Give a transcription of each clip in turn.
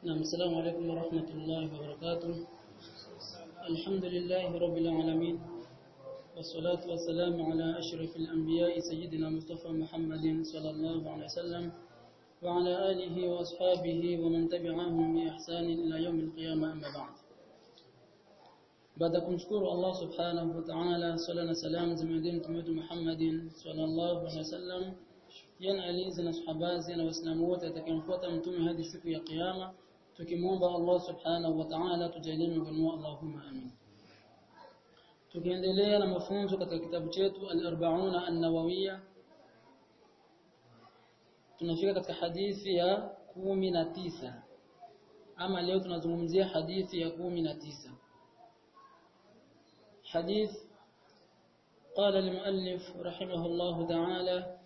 نعم السلام عليكم ورحمة الله وبركاته الحمد لله رب العالمين والصلاة والسلام على أشرف الأنبياء سيدنا مصطفى محمد صلى الله عليه وسلم وعلى آله وأصحابه ومن تبعهم بإحسان إلى يوم القيامة أما بعد baada kumshukuru Allah subhanahu wa ta'ala sala na salam zimwendee mtume wetu Muhammadin sallallahu alaihi wasallam yana alizi na sahabazi na waislamu wote atakayemfuata mtume hadi siku ya kiyama tukimwomba Allah subhanahu wa ta'ala tujalie miongoni mwa Allahumma amin tukiendelea na mafunzo katika kitabu chetu al-arba'una an-nawawiyya tunafika katika hadithi ya kumi na tisa ama leo tunazungumzia hadithi ya kumi na tisa حديث قال المؤلف رحمه الله تعالى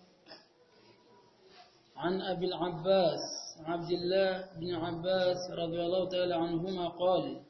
عن أبي العباس عبد الله بن عباس رضي الله تعالى عنهما قال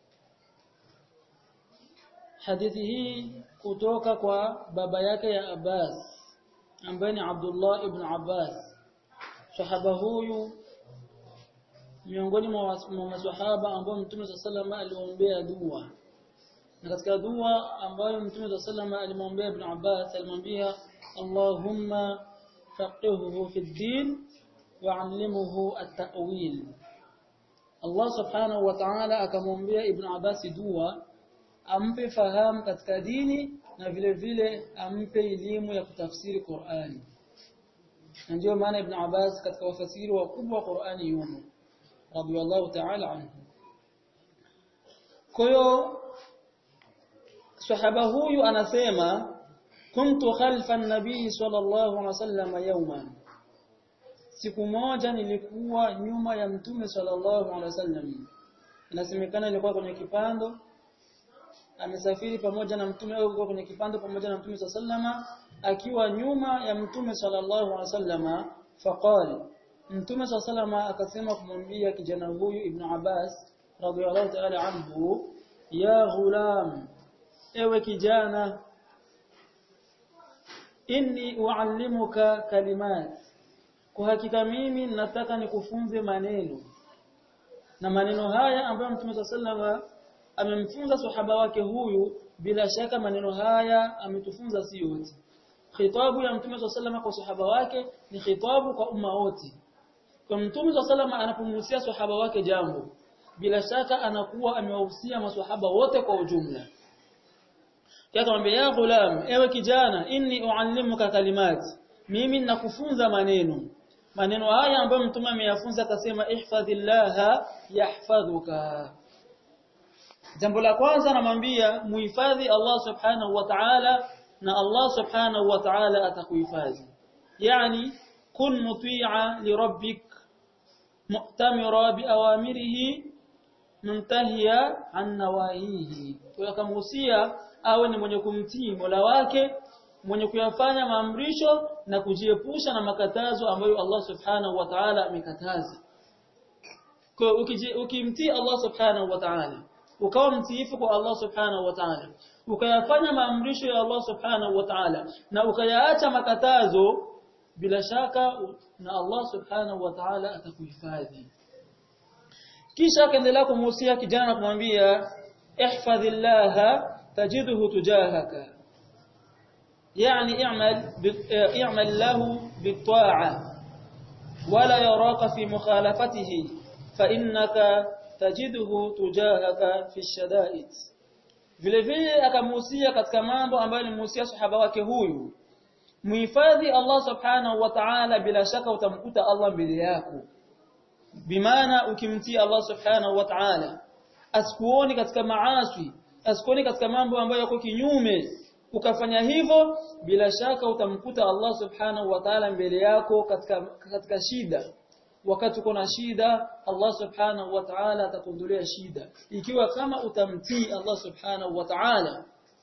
حديثه kutoka kwa baba yake ya Abbas ambaye ni Abdullah ibn Abbas sahaba huyu miongoni mwa maswahaba ambao Mtume sallallahu alayhi wasallam aliombea dua na katika dua ambayo Mtume sallallahu alimwambia Ibn Abbas alimwambia Allahumma faqihhu fi din wa'allimhu at-ta'wil Allah subhanahu wa ta'ala akamwambia Ibn Abbas dua ampe fahamu katika dini na vile vile ampe elimu ya kutafsiri Qur'ani na ndio maana Ibn Abbas katika wafasiri wakubwa wa Qur'ani yumo radiyallahu ta'ala anhu kwa hiyo sahaba huyu anasema kuntu khalfa an-nabii sallallahu alaihi wasallam yawman siku moja nilikuwa nyuma ya mtume sallallahu alaihi wasallam inasemekana nilikuwa kwenye kipando amesafiri pamoja na mtume au alikuwa kwenye kipando pamoja na mtume sallallahu akiwa nyuma ya mtume sallallahu alaihi wasallam faqala mtume sallallahu akasema kumwambia kijana huyu ibn Abbas radhiyallahu ta'ala anhu ya ghulam ewe kijana inni uallimuka kalimat kwa hakika mimi nataka nikufunze maneno na maneno haya ambayo Mtume sallallahu amemfunza sahaba wake huyu bila shaka maneno haya ametufunza si yote khitabu ya Mtume sallallahu kwa sahaba wake ni khitabu kwa umma wote kwa Mtume sallallahu anapomhusia sahaba wake jambo bila shaka anakuwa amewahusia maswahaba wote kwa ujumla Yakamwambia ya ghulam ewe kijana inni uallimuka kalimat mimi nakufunza maneno maneno haya ambayo mtume ameyafunza akasema ihfadhillaha yahfadhuka Jambo la kwanza namwambia muhifadhi Allah subhanahu wa ta'ala na Allah subhanahu wa ta'ala atakuhifadhi yani kun muti'a li rabbik mu'tamira bi awamirihi muntahiya an nawahihi kwa akamhusia awe ni mwenye kumtii Mola wake mwenye kuyafanya maamrisho na kujiepusha na makatazo ambayo Allah Subhanahu wa Ta'ala amekataza. Kwa ukimtii Allah Subhanahu wa Ta'ala ukawa mtiifu kwa Allah Subhanahu wa Ta'ala ukayafanya maamrisho ya Allah Subhanahu wa Ta'ala na ukayaacha makatazo bila shaka na Allah Subhanahu wa Ta'ala atakuhifadhi. Kisha akaendelea kumhusia kijana na kumwambia ihfadhillaha تجده تجاهك يعني اعمل اعمل له بالطاعة ولا يراك في مخالفته فإنك تجده تجاهك في الشدائد vile vile akamuhusia katika mambo ambayo alimuhusia sahaba wake huyu muhifadhi Allah subhanahu wa ta'ala bila shaka utamkuta Allah mbele yako bimaana ukimtii Allah subhanahu wa ta'ala asikuoni katika maasi asikoni katika mambo ambayo yako kinyume ukafanya hivyo bila shaka utamkuta Allah subhanahu wa ta'ala mbele yako katika katika shida wakati uko na shida Allah subhanahu wa ta'ala atakuondolea shida ikiwa kama utamtii Allah subhanahu wa ta'ala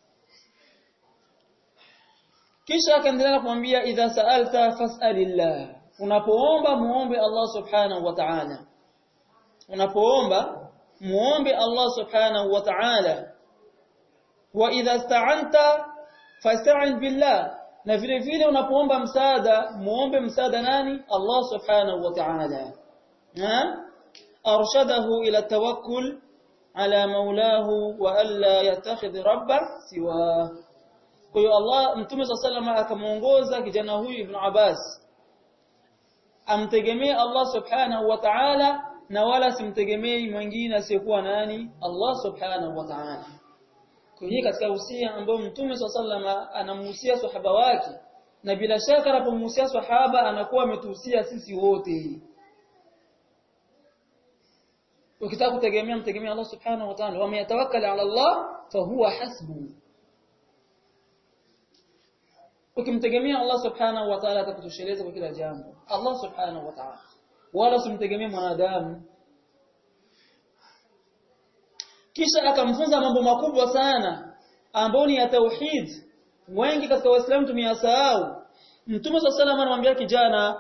kisha akaendelea kumwambia idha sa'alta fas'alillah unapoomba muombe Allah subhanahu wa ta'ala unapoomba muombe Allah subhanahu wa ta'ala wa idha ista'anta fasta'in billah na vile vile unapoomba msaada muombe msaada nani Allah subhanahu wa ta'ala arshadahu ila tawakkul ala maulahu wa alla yattakhidh rabba siwa kwa hiyo Allah mtume sallallahu akamuongoza kijana huyu ibn Abbas amtegemee Allah subhanahu wa ta'ala na wala simtegemei mwingine asiyekuwa nani Allah subhanahu wa ta'ala kwa hiyo katika usia ambao mtume sallallahu anamhusia sahaba wake na bila shaka anapomhusia sahaba anakuwa ametuhusia sisi wote ukitaka kutegemea mtegemea Allah subhanahu wa ta'ala wa yatawakkal ala Allah fa huwa hasbu ukimtegemea Allah subhanahu wa ta'ala atakutosheleza kwa kila jambo Allah subhanahu wa ta'ala wala usimtegemee mwanadamu kisha akamfunza mambo makubwa sana ambayo ni ya tauhid wengi katika waislamu tumeyasahau mtume swalla salam anamwambia kijana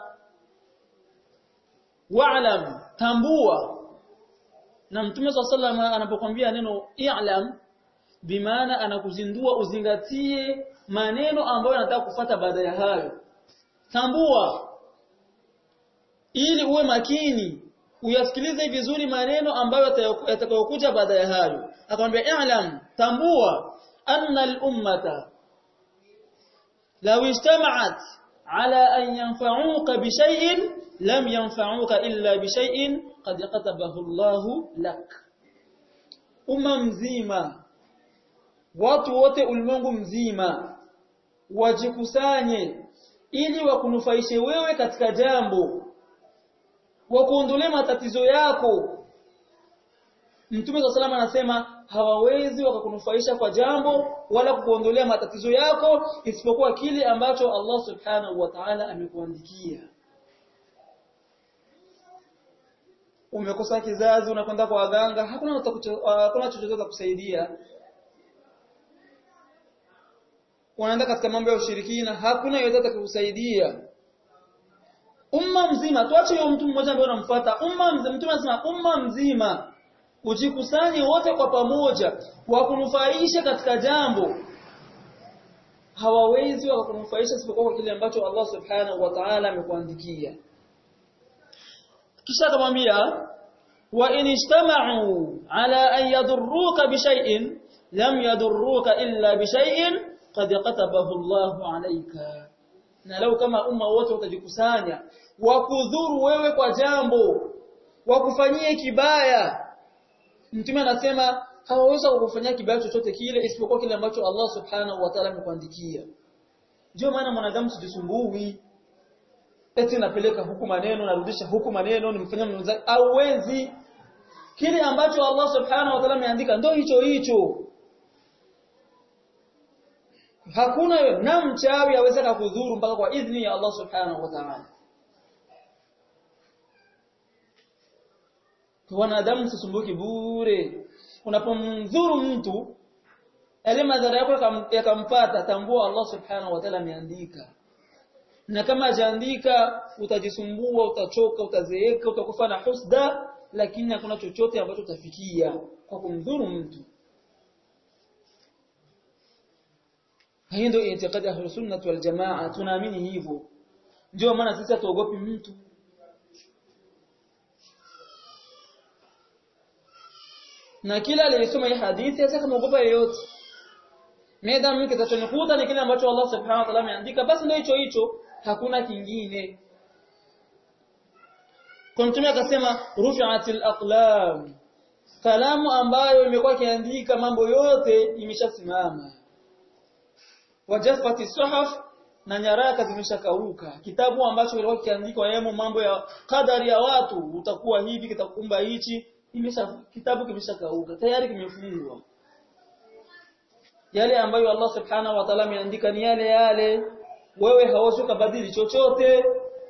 wa'lam tambua na mtume swalla salam anapokuambia neno i'lam bimaana anakuzindua uzingatie maneno ambayo anataka kufata baada ya hayo tambua ili uwe makini uyasikilize vizuri maneno ambayo yatakayokuja baada ya hayo akamwambia i'lam tambua anna al-ummata law ijtama'at ala an yanfa'uka bi shay'in lam yanfa'uka illa bi shay'in qad katabahu Allahu lak umma mzima watu wote ulimwengu mzima wajikusanye ili wakunufaishe wewe katika jambo wakuondolee matatizo yako Mtume wa salama anasema hawawezi wakakunufaisha kwa jambo wala kukuondolea matatizo yako isipokuwa kile ambacho Allah Subhanahu wa Ta'ala amekuandikia. Umekosa kizazi unakwenda kwa waganga hakuna hakuna chochote cha kusaidia. Unaenda katika mambo ya ushirikina hakuna yoyote atakusaidia. Umma mzima tuache huyo mtu mmoja ambaye unamfuata umma mzima mtume anasema umma mzima ujikusanye wote kwa pamoja wakunufaisha katika jambo hawawezi wakakunufaisha isipokuwa kwa kile ambacho Allah subhanahu wa ta'ala amekuandikia kisha akamwambia wa in ijtama'u ala an yadurruka bi shay'in lam yadurruka illa bi shay'in qad katabahu Allahu alayka na lau kama umma wote utajikusanya wakudhuru wewe kwa jambo wakufanyie kibaya Mtume anasema hawaweza kukufanyia kibaya chochote kile isipokuwa kile ambacho Allah Subhanahu wa Ta'ala amekuandikia. Ndio maana mwanadamu sijisumbui. Eti napeleka huku maneno narudisha huku maneno nimfanyia mwanadamu hauwezi. Kile ambacho Allah Subhanahu wa Ta'ala ameandika ndio hicho hicho. Hakuna wewe na mchawi aweza kukudhuru mpaka kwa idhni ya Allah Subhanahu wa Ta'ala. wanadamu msisumbuki bure unapomdhuru mtu yale madhara yako yakampata tambua Allah subhanahu wa ta'ala ameandika na kama hajaandika utajisumbua utachoka utazeeka utakufa na husda lakini hakuna chochote ambacho utafikia kwa kumdhuru mtu hii ndio itikadi ya sunnah wal jamaa tunaamini hivyo ndio maana sisi hatuogopi mtu na kila aliyesoma hii hadithi hata kama ogopa yeyote Madam kitachonikuta ni kile ambacho Allah Subhanahu wa Ta'ala ameandika basi ndio hicho hicho hakuna kingine Kwa mtume akasema rufi'atil aqlam kalamu ambayo imekuwa ikiandika mambo yote imeshasimama wajaffati suhuf na nyaraka zimeshakauka kitabu ambacho kilikuwa kiandikwa yemo mambo ya kadari ya watu utakuwa hivi kitakumba hichi imesha kitabu kimeshakauka tayari kimefungwa yale ambayo Allah subhanahu wa ta'ala ameandika ni yale yale wewe hauwezi kubadili chochote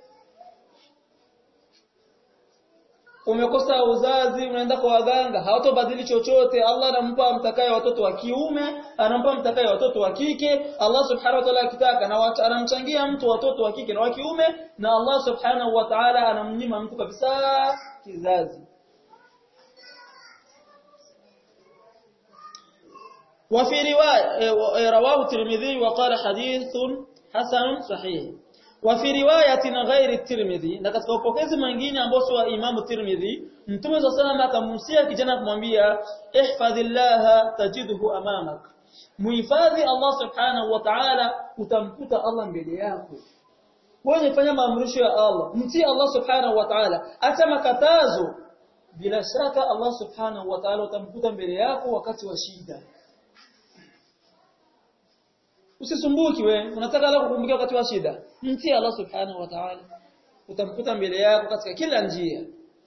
umekosa uzazi unaenda kwa waganga hawatobadili chochote Allah anampa mtakaye watoto wa kiume anampa mtakaye watoto wa kike Allah subhanahu wa ta'ala akitaka na anamchangia mtu watoto wa kike na wa kiume na Allah subhanahu wa ta'ala anamnyima mtu kabisa kizazi وفي رواية رواه الترمذي وقال حديث حسن صحيح wa fi riwayatin ghairi tirmidhi na katika upokezi mwingine ambao si wa imamu tirmidhi mtume wa sallam akamhusia kijana kumwambia ihfadhillaha tajidhu amamak muhifadhi Allah subhanahu wa ta'ala utamkuta Allah mbele yako wewe fanya maamrisho ya Allah mtii Allah subhanahu wa ta'ala acha makatazo bila shaka Allah subhanahu wa ta'ala utamkuta mbele yako wakati wa shida usisumbuki we unataka la kukumbukia wakati wa shida mtii Allah subhanahu wa ta'ala utamkuta mbele yako katika kila njia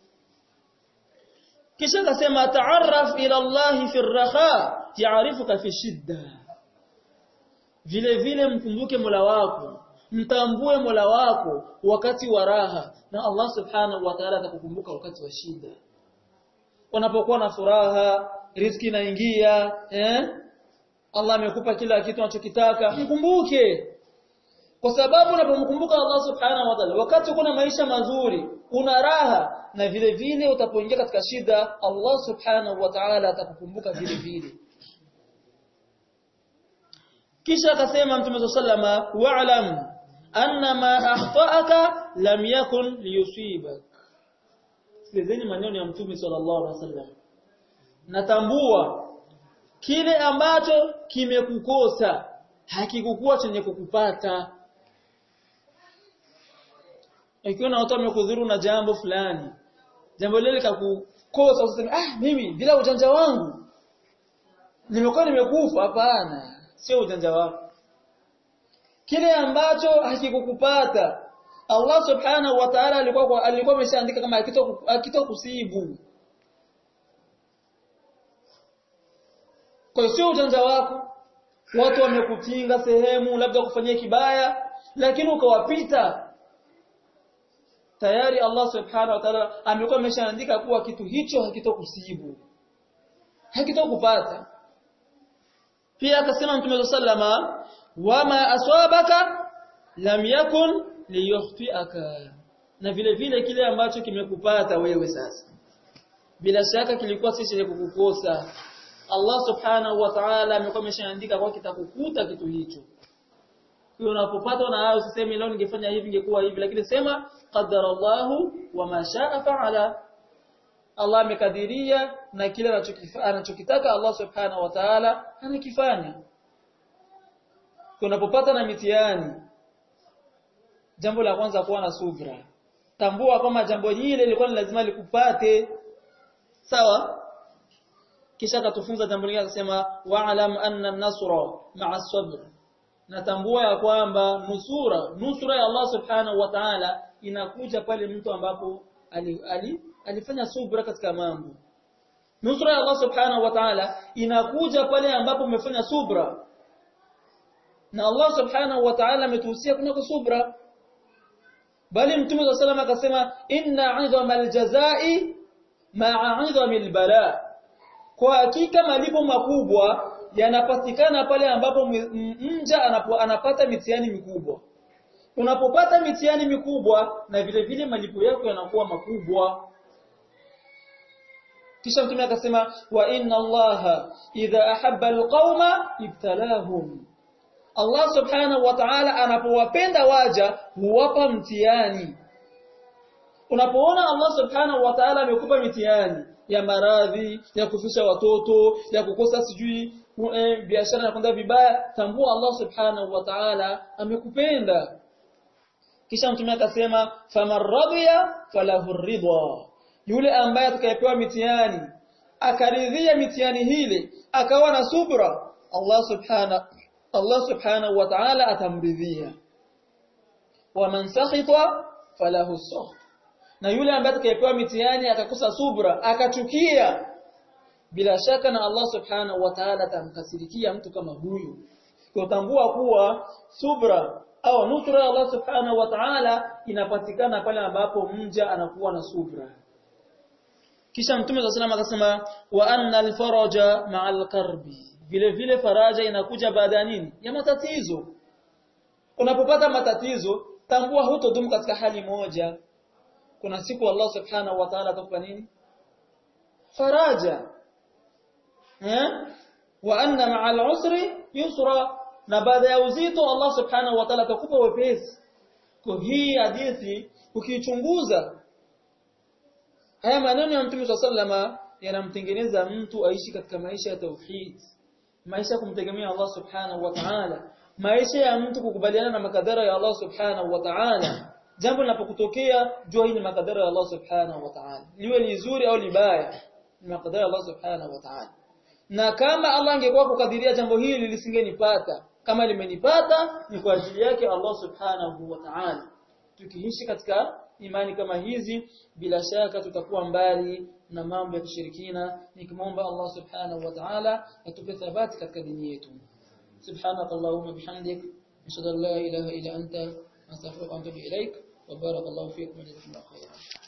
kisha akasema ta'arraf ila Allah fi ar-raha ya'rifuka fi shidda vile vile mkumbuke Mola wako mtambue Mola wako wakati wa raha na Allah subhanahu wa ta'ala atakukumbuka wakati wa shida unapokuwa na furaha riziki inaingia eh Allah amekupa kila kitu unachokitaka mkumbuke kwa sababu unapomkumbuka Allah subhanahu wa ta'ala wakati kuna maisha mazuri una raha na vile vile utapoingia katika shida Allah subhanahu wa ta'ala atakukumbuka vile vile kisha akasema mtume sallama wa'lam anna ma akhta'aka lam yakun liyusibak sikilizeni maneno ya mtume sallallahu alaihi wasallam natambua kile ambacho kimekukosa hakikukuwa chenye kukupata ikiwa na watu wamekudhuru na jambo fulani jambo lile likakukosa usiseme ah mimi bila ujanja wangu nimekuwa nimekufa hapana sio ujanja wako kile ambacho hakikukupata Allah subhanahu wa ta'ala alikuwa alikuwa ameshaandika kama akitokusibu kwa sio ujanja wako watu wamekutinga sehemu labda kufanyia kibaya lakini ukawapita tayari Allah subhanahu wa ta'ala amekuwa ameshaandika kuwa kitu hicho hakitokusibu hakitokupata pia akasema Mtume sallama wama aswabaka lam yakun liyukhtiaka na vile vile kile ambacho kimekupata wewe sasa bila shaka kilikuwa si chenye kukukosa Allah subhanahu wa ta'ala amekuwa ameshaandika kwa kitakukuta kitu hicho hiyo unapopata na hayo usiseme leo ningefanya hivi ingekuwa hivi lakini sema qaddara Allahu wa ma sha'a fa'ala Allah amekadiria na kile anachokitaka Allah subhanahu wa ta'ala anakifanya unapopata na mitihani jambo la kwanza kuwa na subra tambua kwamba jambo hili lilikuwa lazima likupate sawa kisha akatufunza jambo lingine akasema wa'lam anna an-nasra ma'a sabr natambua ya kwamba nusura nusura ya Allah subhanahu wa ta'ala inakuja pale mtu ambapo ali, ali, alifanya subra katika mambo nusura ya Allah subhanahu wa ta'ala inakuja pale ambapo umefanya subra na Allah subhanahu wa ta'ala ametuhusia kunako subra bali mtume wa sallam akasema inna 'idhama al-jazaa'i ma'a 'idhami al-bala kwa hakika malipo makubwa yanapatikana pale ambapo mja anapata mitihani mikubwa unapopata mitihani mikubwa na vile vile malipo yako yanakuwa makubwa kisha mtume akasema wa inna allaha idha ahabba alqauma ibtalahum Allah subhanahu wa ta'ala anapowapenda waja huwapa mtihani unapoona Allah subhanahu wa ta'ala amekupa mitihani ya maradhi ya kufisha watoto ya kukosa sijui e, biashara na kwenda vibaya tambua Allah subhanahu wa ta'ala amekupenda kisha mtume akasema faman radiya falahu ridha yule ambaye atakayepewa mitihani akaridhia mitihani hile akawa na subra Allah subhanahu Allah subhanahu wa ta'ala atamridhia wa man sakhita falahu sakht na yule ambaye atakayepewa mitihani akakosa subra akachukia bila shaka na Allah subhanahu wa ta'ala atamkasirikia mtu kama huyu kutambua kuwa subra au nusra ya Allah subhanahu wa ta'ala inapatikana pale ambapo mja anakuwa na subra kisha mtume wa sallam akasema wa anna al-faraja ma'al karbi vile vile faraja inakuja baada ya nini ya matatizo unapopata matatizo tambua hutodumu katika hali moja kuna siku Allah subhanahu wa ta'ala atakupa nini faraja eh wa anna ma'al usri yusra na baada ya uzito Allah subhanahu wa ta'ala atakupa wepesi kwa hii hadithi ukichunguza haya maneno ya Mtume sallama yanamtengeneza mtu aishi katika maisha ya tauhid maisha ya kumtegemea Allah subhanahu wa ta'ala maisha ya mtu kukubaliana na makadara ya Allah subhanahu wa ta'ala jambo linapokutokea jua hili ni makadara ya Allah subhanahu wa ta'ala liwe lizuri au libaya ni makadara ya Allah subhanahu wa ta'ala na kama Allah angekuwa kukadiria jambo hili lisingenipata kama limenipata ni kwa ajili yake Allah subhanahu wa ta'ala tukiishi katika imani kama hizi bila shaka tutakuwa mbali na mambo ya kishirikina nikimwomba Allah subhanahu wa ta'ala atupe thabati katika dini yetu سبحانك اللهم بحمدك أشهد أن لا إله إلا أنت أستغفرك وأتوب إليك وبارك الله فيكم وجزاكم الله خيرا